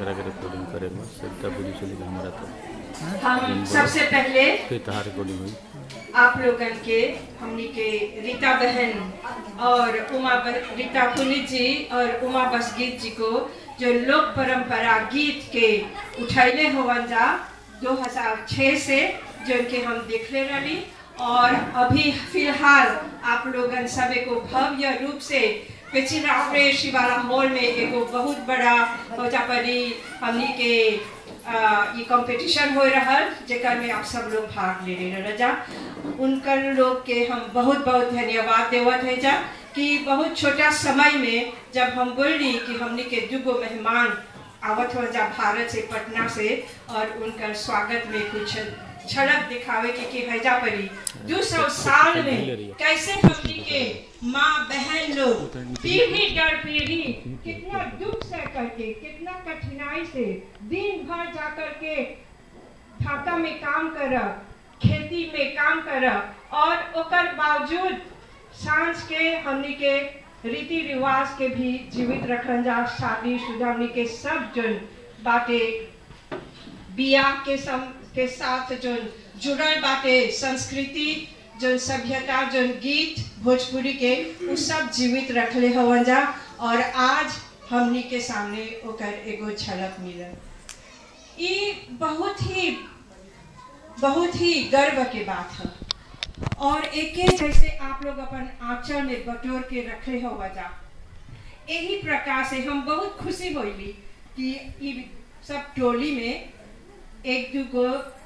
एकरा के रिकॉर्डिंग करे में सरिता बुझी चली कि हमारा तो हम सबसे पहले फिर तहार रिकॉर्डिंग हुई आप लोगन के हमनी के रीता बहन और उमा ब- रीता पुनित जी और उमा बसगीत जी को जो लोक परंपरा गीत के उठैले होवन जा 2006 से जो के हम देखले रही और अभी फिलहाल आप लोगन सब को भव्य रूप से पिछिरावरे शिवाला हॉल में एगो बहुत बड़ा होजा परी हमनी के आ, ये कंपटीशन हो रहल जेकर में आप सब लोग भाग ले रहे रजा उनकर लोग के हम बहुत बहुत धन्यवाद देवत है जा कि बहुत छोटा समय में जब हम बोली कि हमने के दुगो मेहमान आवत हो जा भारत से पटना से और उनकर स्वागत में कुछ झलक दिखावे के कि हैजा परी दो सौ साल में कैसे हमनी के माँ बहन लोग पीढ़ी दर पीढ़ी कितना दुख से करके कितना कठिनाई से दिन भर जा करके ढाका में काम करब खेती में काम करब और ओकर बावजूद सांझ के हमनी के रीति रिवाज के भी जीवित रखल जा शादी शुदा हमनी के सब जन बाटे बियाह के सम के साथ जो जुड़ल बाटे संस्कृति जो सभ्यता जो गीत भोजपुरी के उ सब जीवित रखले हवन जा और आज हमनी के सामने ओकर एगो झलक मिलल ई बहुत ही बहुत ही गर्व के बात है और एक जैसे आप लोग अपन आंचल में बटोर के रखे हो वजह यही प्रकार से हम बहुत खुशी होली कि ई सब टोली में एक दूगो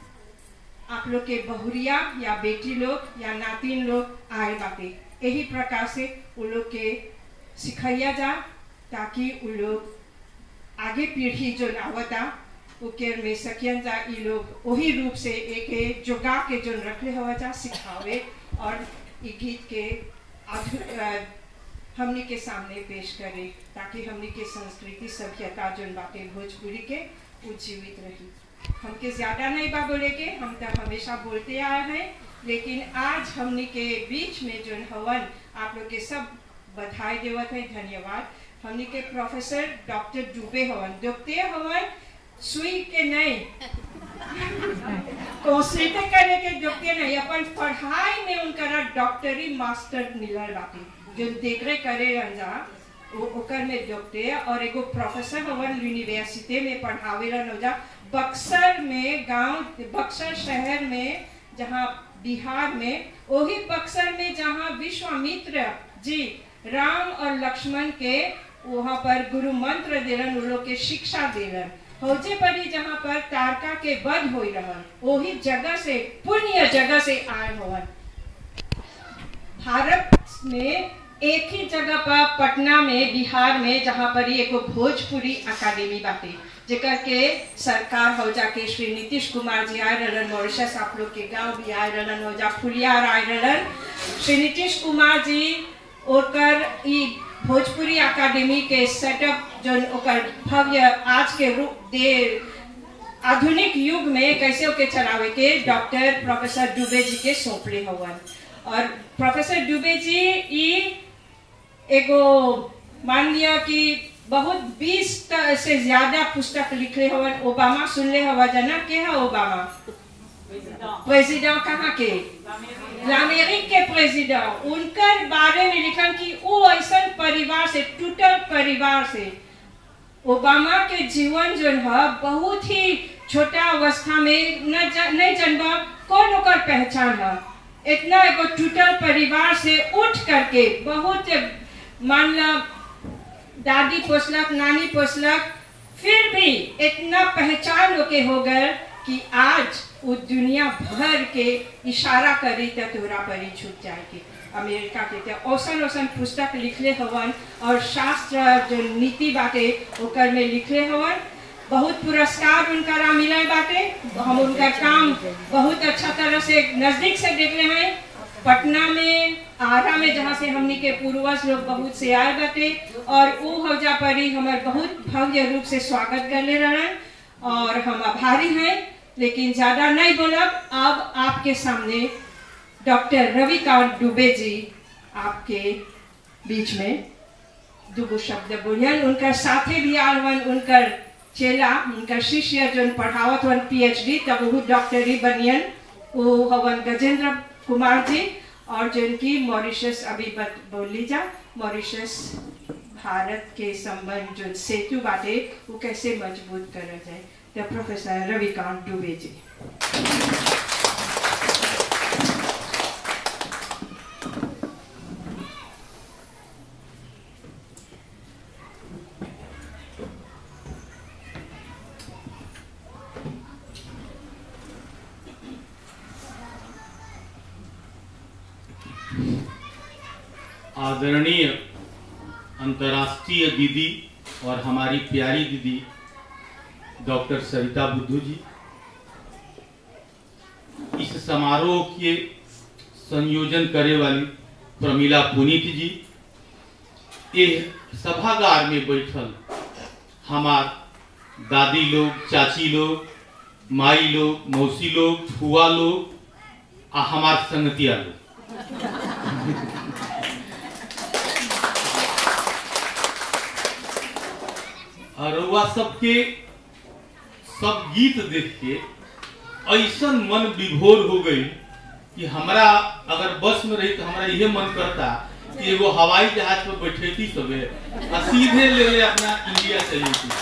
आप लोग के बहुरिया या बेटी लोग या नातिन लोग आए बाटे यही प्रकार से उन लोग के सिखाया जा ताकि उन लोग आगे पीढ़ी जो आवता उकेर में सकियन जा ई लोग वही रूप से एक जोगा के जो रखले हुआ जा सिखावे और ई गीत के आधु अ, हमनी के सामने पेश करे ताकि हमनी के संस्कृति सभ्यता जो बाटे भोजपुरी के वो जीवित रही हमके ज्यादा नहीं बा बोले के हम तो हमेशा बोलते आए हैं लेकिन आज हमनी के बीच में जो हवन आप लोग के सब बधाई देवत है धन्यवाद हमनी के प्रोफेसर डॉक्टर डूबे हवन दुखते हवन सुई के नहीं कंसल्ट करे के दुखते नहीं अपन पढ़ाई में उनका डॉक्टरी मास्टर मिलल बाटे जो देखरे करे रंजा वो ओकर में जोगते और एगो प्रोफेसर हवन यूनिवर्सिटी में पढ़ावेला नौजा बक्सर में गांव बक्सर शहर में जहाँ बिहार में वही बक्सर में जहाँ विश्वामित्र जी राम और लक्ष्मण के वहाँ पर गुरु मंत्र देलन उन लोग के शिक्षा देलन हौजे पर ही जहाँ पर तारका के वध हो रहल वही जगह से पुण्य जगह से आए हवन भारत में एक ही जगह पर पटना में बिहार में जहाँ पर ही एगो भोजपुरी अकादमी बाटे जेकर के सरकार हो जाके श्री नीतीश कुमार जी आए रहलन मॉरिशस आप लोग के गांव भी आए रहलन हो जा फुलियार आए रहलन श्री नीतीश कुमार जी ओकर ई भोजपुरी अकादमी के सेटअप जो ओकर भव्य आज के रूप दे आधुनिक युग में कैसे ओके चलावे के डॉक्टर प्रोफेसर डुबे जी के सौंपले हवन और प्रोफेसर डुबे जी ई एगो मान लिया कि बहुत बीस से ज्यादा पुस्तक लिखे हवन ओबामा सुनले हवा जना के है ओबामा प्रेसिडेंट कहाँ के अमेरिक के प्रेसिडेंट उनकर बारे में लिखन कि वो ऐसा परिवार से टूटल परिवार से ओबामा के जीवन जो है बहुत ही छोटा अवस्था में न ज, नहीं जनबा कौन ओकर पहचान है इतना एगो टूटल परिवार से उठ करके बहुत मान लो दादी पोसलक नानी पोसलक फिर भी इतना पहचान होके हो गए कि आज वो दुनिया भर के इशारा करी तो तोरा परी छूट जाएगी अमेरिका के ते औसन औसन पुस्तक लिखले हवन और शास्त्र जो नीति बाटे ओकर में लिखले हवन बहुत पुरस्कार उनका मिले बाटे हम उनका काम बहुत अच्छा तरह से नजदीक से देख रहे हैं पटना में आरा में जहाँ से हमनी के पूर्वज लोग बहुत से आए बाटे और वो हौजा परी हमार बहुत भव्य रूप से स्वागत कर ले रहन और हम आभारी हैं लेकिन ज्यादा नहीं बोलब अब आपके सामने डॉक्टर रविकांत दुबे जी आपके बीच में दुगो शब्द बोलियन उनकर साथे भी आलवन उनकर चेला उनका शिष्य जोन पढ़ावत हवन पीएचडी तब वो डॉक्टरी बनियन वो हवन गजेंद्र कुमार जी और जिनकी मॉरिशस अभी बत बोली जा मॉरिशस भारत के संबंध जो सेतु बाटे वो कैसे मजबूत करा जाए द प्रोफेसर रविकांत दुबे जी आदरणीय अंतर्राष्ट्रीय दीदी और हमारी प्यारी दीदी डॉक्टर सरिता बुद्धू जी इस समारोह के संयोजन करे वाली प्रमिला पुनीत जी ये सभागार में बैठल हमार दादी लोग चाची लोग माई लोग मौसी लोग फुआ लोग आ हमार संगतिया लोग और वह सबके सब गीत देख के ऐसा मन विभोर हो गई कि हमरा अगर बस में रही तो हमरा यह मन करता कि एगो हवाई जहाज पर बैठेती सबे आ सीधे ले ले अपना इंडिया चली थी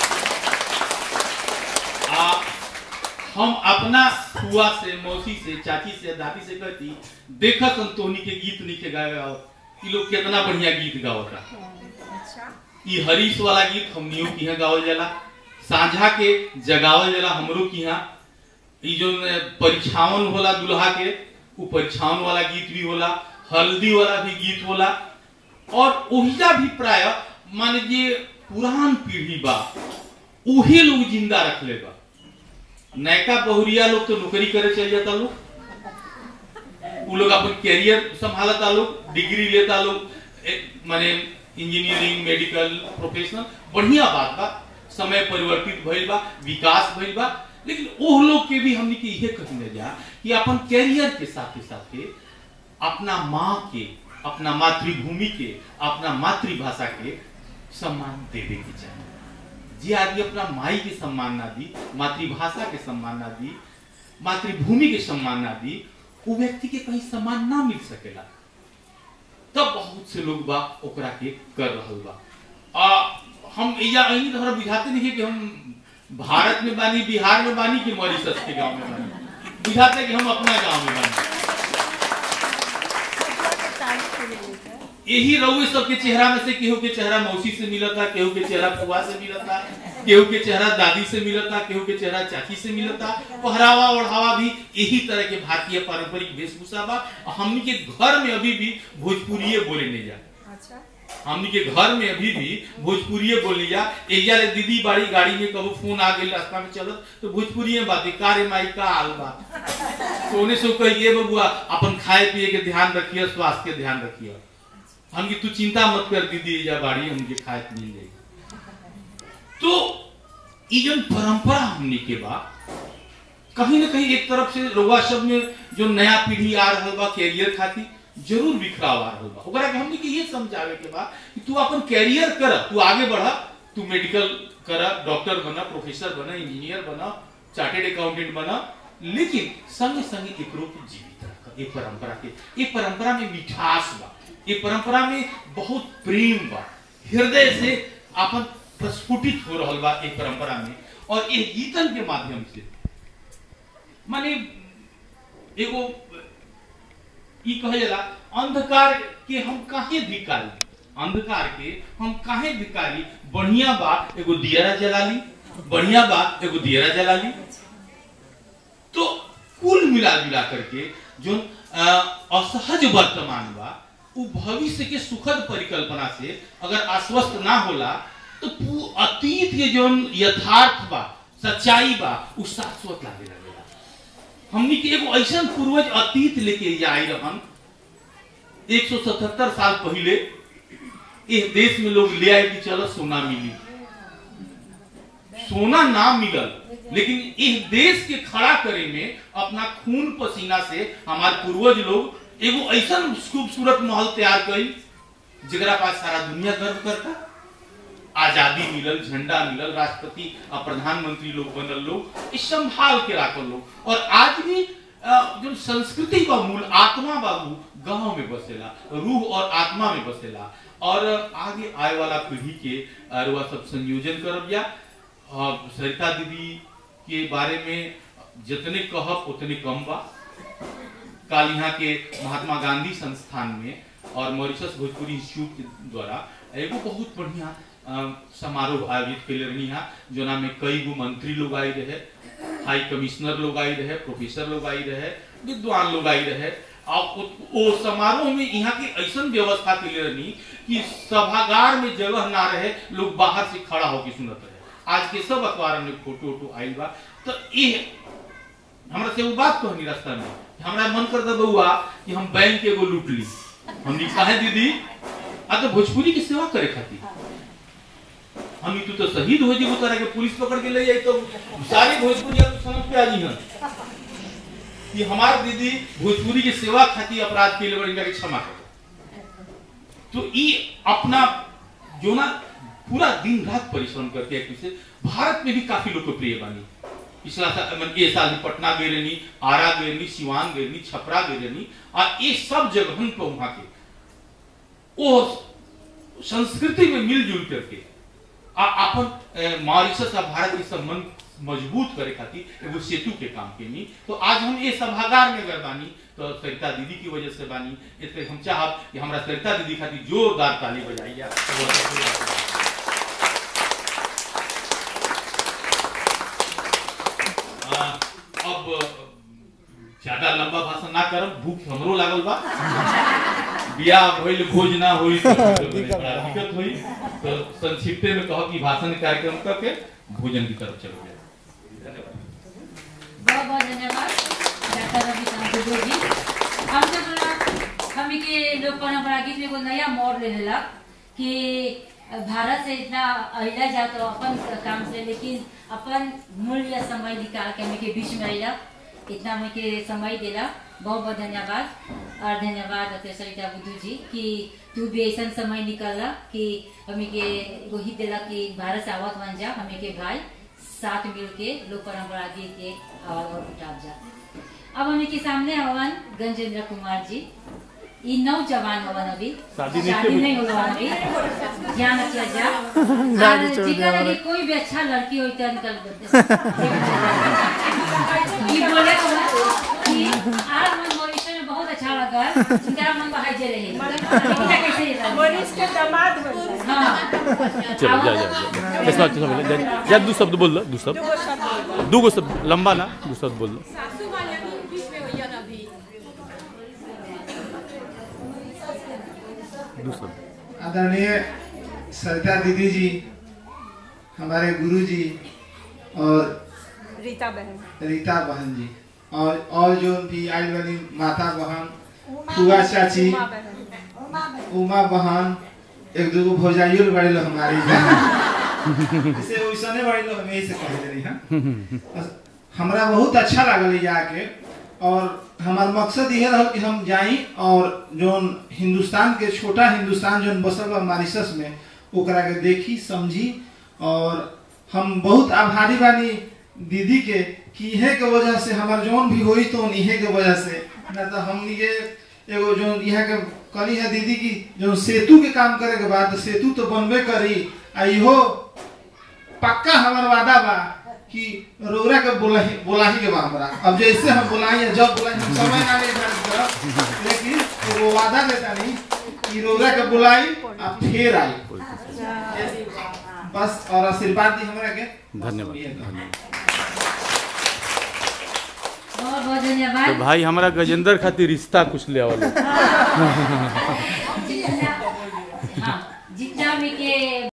आ हम अपना फुआ से मौसी से चाची से दादी से कहती देखा संतोनी के गीत नीचे गावे आओ कि लोग कितना बढ़िया गीत गावता ई हरीश वाला गीत हमनियों की यहाँ गावल जाला साझा के जगावल जाला हमरो की यहाँ ई जो परीक्षावन होला दुल्हा के वो परीक्षावन वाला गीत भी होला हल्दी वाला भी गीत होला और ओहिजा भी प्राय मान लीजिए पुरान पीढ़ी बा उहे लोग जिंदा रखले बा नयका बहुरिया लोग तो नौकरी करे चल जाता लोग वो लोग अपन कैरियर संभालता लोग डिग्री लेता लोग माने इंजीनियरिंग मेडिकल प्रोफेशनल बढ़िया बात बा समय परिवर्तित भइल बा विकास भइल बा लेकिन ओह लोग के भी हमने के इहे कहने जा कि अपन कैरियर के साथे साथे अपना माँ के अपना मातृभूमि के अपना मातृभाषा के सम्मान देवे के चाहिए जे आदमी अपना माई के सम्मान ना दी मातृभाषा के सम्मान ना दी मातृभूमि के सम्मान ना दी वो व्यक्ति के कहीं सम्मान ना मिल सकेला तब बहुत से लोग बा ओकरा के कर रहल बा आ हम या अही तो हमरा बुझाते नहीं कि हम भारत में बानी बिहार में बानी कि मॉरिशस के गांव में बानी बुझाते कि हम अपना गांव में बानी यही रउए सबके चेहरा में से केहू के चेहरा मौसी से मिलता केहू के चेहरा फुआ से मिलता केहू के चेहरा दादी से मिलता केहू के चेहरा चाची से मिलता पहरावा ओढ़ावा भी यही तरह के भारतीय पारंपरिक वेशभूषा बा हमनी के घर में अभी भी भोजपुरिये बोले नहीं जा हमनी के घर में अभी भी भोजपुरिये बोली जा एजा ले दीदी बाड़ी गाड़ी में कबो फोन आ गई रास्ता में चलत तो भोजपुरिये बात का रे माई का हाल बा सोने से कहिए बबुआ अपन खाए पिए के ध्यान रखिए स्वास्थ्य के ध्यान रखिए हम की तू चिंता मत कर दीदी एजा बाड़ी हमके खाए के मिल जाएगी तो ये जो परंपरा हमने के बा कहीं ना कहीं एक तरफ से रोगा सब में जो नया पीढ़ी आ रहा बा कैरियर खातिर जरूर बिखराव आ रहा बा ओकरा के हमने के ये समझावे के बा कि तू अपन कैरियर कर तू आगे बढ़ा तू मेडिकल कर डॉक्टर बना प्रोफेसर बना इंजीनियर बना चार्टेड अकाउंटेंट बना लेकिन संगे संगे एकरो के जीवित रख ये परंपरा के ये परंपरा में मिठास बा ये परंपरा में बहुत प्रेम बा हृदय से अपन प्रस्फुटित हो रहा बा एक परंपरा में और ये गीतन के माध्यम से माने एगो ई कहे जाला अंधकार के हम काहे धिकारी अंधकार के हम काहे धिकारी बढ़िया बा एगो दियरा जला ली बढ़िया बा एगो दियरा जला ली तो कुल मिला जुला करके जो असहज वर्तमान बा वो भविष्य के सुखद परिकल्पना से अगर आश्वस्त ना होला तो अतीत के जो यथार्थ बा सच्चाई बा उ शाश्वत लागे लगेला हमनी के एगो ऐसा पूर्वज अतीत लेके जाई रहन 177 साल पहले इस देश में लोग ले आए कि चलो सोना मिली सोना ना मिलल लेकिन इस देश के खड़ा करे में अपना खून पसीना से हमारे पूर्वज लोग एगो ऐसा खूबसूरत महल तैयार करी जरा पास सारा दुनिया गर्व करता आजादी मिलल झंडा मिलल राष्ट्रपति और प्रधानमंत्री लोग बनल लोग ई संभाल के राखल लोग और आज भी अ, जो संस्कृति का मूल आत्मा बाबू गांव में बसेला रूह और आत्मा में बसेला और आगे आए वाला पीढ़ी के अरुआ सब संयोजन करब या और सरिता दीदी के बारे में जितने कहब उतने कम बा काल यहाँ के महात्मा गांधी संस्थान में और मॉरिशस भोजपुरी इंस्टीट्यूट के द्वारा एगो बहुत बढ़िया अ, समारोह आयोजित कैले रहनी है जोना में कई गो मंत्री लोग आई रहे हाई कमिश्नर लोग आई रहे प्रोफेसर लोग आई रहे विद्वान लोग आई रहे और उ- ओ समारोह में यहाँ की ऐसा व्यवस्था कैले रहनी कि सभागार में जगह ना रहे लोग बाहर से खड़ा होकर सुनत रहे आज के सब अखबार में फोटो वोटो आयल बा तो ये हमरा से वो बात कहनी रास्ता में कि हमरा मन कर दे बउआ कि हम बैंक एगो लूट ली हमनी कहे दीदी आ तो भोजपुरी की सेवा करे खातिर हम तू तो शहीद हो जी तरह के पुलिस पकड़ के ले जाई तो सारे भोजपुरी आप समझ पे आ जी हैं कि हमार दीदी भोजपुरी की सेवा खातिर अपराध के लिए बड़ी के क्षमा कर तो ये अपना जो ना पूरा दिन रात परिश्रम करके एक से भारत में भी काफी लोकप्रिय बनी पिछला साल मतलब ये साल भी पटना गए रहनी आरा गए रहनी सिवान गए रहनी छपरा गए रहनी और ये सब जगहन पे वहां के वो संस्कृति में मिलजुल करके आ अपन अ, मॉरिशस और भारत के संबंध मजबूत करे खातिर एगो सेतु के काम केनी तो आज हम ये सभागार में अगर बानी तो सरिता दीदी की वजह से बानी इसलिए हम चाहब कि हमरा सरिता दीदी खातिर जोरदार ताली बजाइए आ, अब ज्यादा लंबा भाषण ना करब भूख हमरो लागल बा बियाह भइल भोज ना होई तो बड़ा दिक्कत होई तो संक्षिप्त में कहो कि भाषण कार्यक्रम करके भोजन की तरफ चलो धन्यवाद बहुत बहुत धन्यवाद डॉक्टर रविकांत दुबे जी हम सब लोग हम के लोक परंपरा गीत में एगो नया मोड़ ले लेलक कि भारत से इतना अहिला जा तो अपन काम से लेकिन अपन मूल्य समय निकाल के हमें के बीच में अहिला इतना हमें के समय देला बहुत बहुत धन्यवाद और धन्यवाद डॉक्टर सरिता बुद्धू जी कि तू भी ऐसा समय निकाला कि हमें के एगो हित देला कि भारत से आवत बन जा हमें के भाई साथ मिल के लोक परंपरा गीत के आवाज और उठाव जा अब हमें के सामने हवन गंजेंद्र कुमार जी ई नौजवान हवन अभी शादी नहीं शादी की नहीं हुआ अभी ध्यान रखिए जा और जिकर लगे कोई भी अच्छा लड़की हो तो निकल ई बोले कि आज मन मॉरिशस में बहुत अच्छा लगा इनका मन बहाई जे रहे इनका कैसे रहता मरीज के दामाद हो जाए हाँ चलो जा जा जा चश्मा चश्मा पहले जा जा दू शब्द बोल लो दू शब्द दू गो शब्द लंबा ना दू शब्द बोल लो सासू वाले भी बीच में होइए ना अभी दू शब्द आदरणीय सरिता दीदी जी हमारे गुरु जी और रीता बहन रीता बहन जी और और जो भी आई वाली माता बहन फुआ चाची उमा बहन उमा बहन एक दो भौजाइयो बड़े लोग हमारी इसे वैसने बड़े लोग हमें से कह रही हैं हमरा बहुत अच्छा लागल ये आके और हमार मकसद ये रहा कि हम जाई और जोन हिंदुस्तान के छोटा हिंदुस्तान जोन बसल बा मॉरिशस में ओकरा के देखी समझी और हम बहुत आभारी बानी दीदी के कि इहे के वजह से हमार जोन भी होई तो इहे के वजह से ना तो हम ये एगो जो यहाँ के कली है दीदी की जो सेतु के काम करे के बाद सेतु तो बनबे करी आ इहो पक्का हमार वादा बा कि रौरा के बोलाही बोलाही के बा हमरा अब जैसे हम बोलाई है जब बोलाई हम समय ना निर्धारित करब लेकिन एगो वादा देता नहीं कि रौरा के बोलाई आ फिर आई बस और आशीर्वाद दी हमरा के धन्यवाद धन्यवाद बहुत बहुत तो धन्यवाद भाई हमारा गजेंद्र खातिर रिश्ता कुछ ले आवल